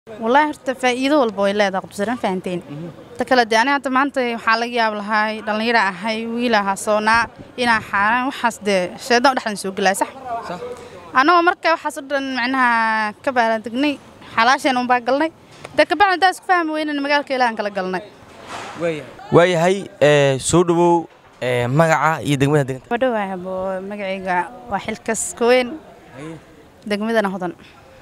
wallaahi horta faa'iido walba way leedahay qudbisare ma fahanteen ta kale dee aniga hadda maanta waxaa laga yaab lahay dhallinyaro ahay wiil ahaa soonaa inaa xaaraan waxaas dee sheedan u dhexdan soo gelaya sax annagoo marka waxaas o dhan macnaha ka baaladegnay xalaasheen unbaa galnay dee kabacdi haddaa isku fahmi weynan magaalka ilaahan kala galnay waayahay soo dhowow magaca iyo degmada deganta wadhowaahabo magacayga waa xilkas koweyn degmadana hodan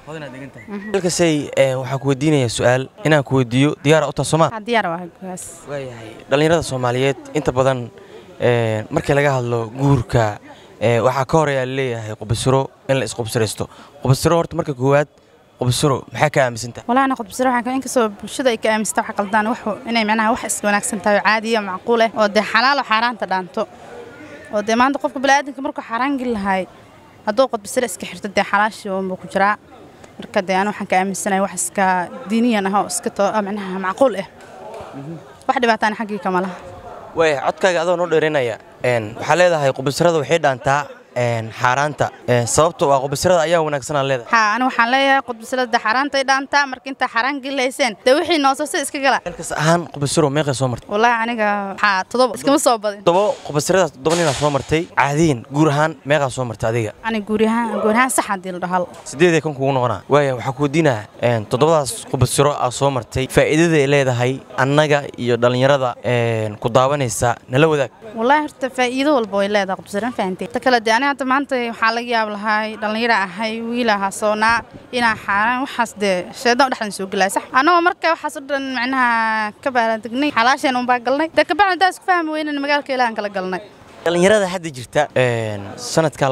halkasay waxaan ku weydiinayaa su-aal inaan ku weydiiyo diyaara u taha sooma waxaa diyaar waa gaas waayahay dhallinyarada soomaaliyeed inta badan markii laga hadlo guurka waxaa ka horeeyaa laleeyahay qubasiro in la isqubsiraysto qubasiro horta marka koowaad qubasiro maxaa ka aaminsantaha walaa ana qudbisare waxaa inkastoo bulshada ay ka aaminsata waxa qaldaan wax inay macnaha wax iska wanaagsan tahay oo caadiya macquul ah oo dee xalaalo xaaraanta dhaanto oo dee maanta qofka bani'aadamka markuu xaaraan geli lahay hadduu qudbisare iska xirto dee xalaashii unbuu ku jiraa marka dee anu waxaan ka aaminsanahay wax iska diiniyan ah oo iska to macnaha macquul ah wax dhibaataana xaggii kama laha waaya codkaaga adoo noo dheeraynaya waxaa leedahay qubasirada waxay dhaantaa xaaraanta sababto waa qubasirada ayaa wanaagsanaa leedahay haa ani waxaan leeyahay qudbisarada xaaraantay dhaantaa marka intaa xaaraan gelilayseen dee wixii noosose iska gala halkas ahaan qubasiro meeqay soo martay wallaahi aniga waxaa todoba iskama soo badin todobo qubasiradaas todoba ninaa soo martay caadiyin guur ahaan meeqaa soo martay adiga ani guuriyahaan guuriyahaan sax haddii la dhahal sideedee kan kugu noqonaa waaya waxaa ku weydiinaa toddobadaas qubasiro aa soo martay faa'iidaday leedahay annaga iyo dhallinyarada ku daawanaysa nala wadaag wallaahi horta faa'iido walba way leedahay qudbisare ma fahanteen ta kale dee aniga hadda maanta waxaa laga yaab lahay dhallinyaro ahay wiil ahaa soonaa inaa xaaraan waxaas dee sheedan u dhexdan soo gelaya sax annagoo marka waxaas o dhan macnaha ka baaladegnay xalaasheen unbaa galnay dee kabacdi haddaa isku fahmi weynan magaalka ilaahan kala galnay dhallinyarada hadda jirta sanadka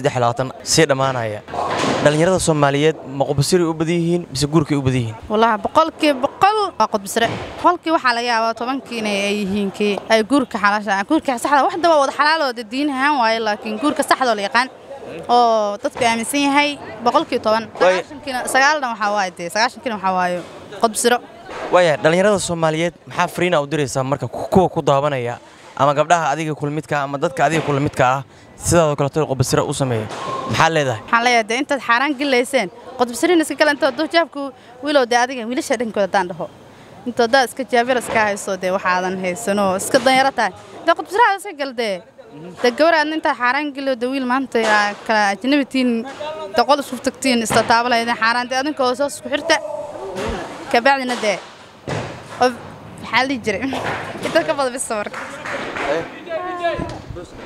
sii dhammaanaya dhallinyarada soomaaliyeed ma qubasiray u badan yihiin mise guurkay u badan yihiin wallaahi boqolkii boqol waa qudbisare boqolkii waxaa laga yaabaa tobankiina ay yihiin kii ay guurka xalaasha guurka saxda wax daba wada xalaalooda diin ahaan waaye laakiin guurka saxdoo la yaqaan oo dadku aaminsan yahay boqolkii toban sagaashankiina sagaalna waxaa waaye dee sagaashankiina waxaa waaye qudbisiro waaya dhallinyarada soomaaliyeed maxaa fariina u diraysaa marka kuwa ku daawanaya ama gabdhaha adiga kulmidka ama dadka adiga kulmidka ah sidaadoo kaleeto qubasiro u sameeya maxaa leedahay waxaan leeyahay dee intaad xaaraan gelilayseen qudbisariin iska gala intood dujaabku wiilow dee adiga wiilasha dhankooda haddaan dhaho intoodaa iska jaabir iska hayso dee waxaadan haysanoo iska danyaro tahay dee qudbisiraada iska gal dee dee gabaraadna intaad xaaraan geliyo dee wiil maanta kala ajnabitiin dee qol isku tagtiin isla taabalayden xaaraan dee adinkoo soo isku xirta kabacdina dee maxaa la dhihi jiray inta ka bada bisa marka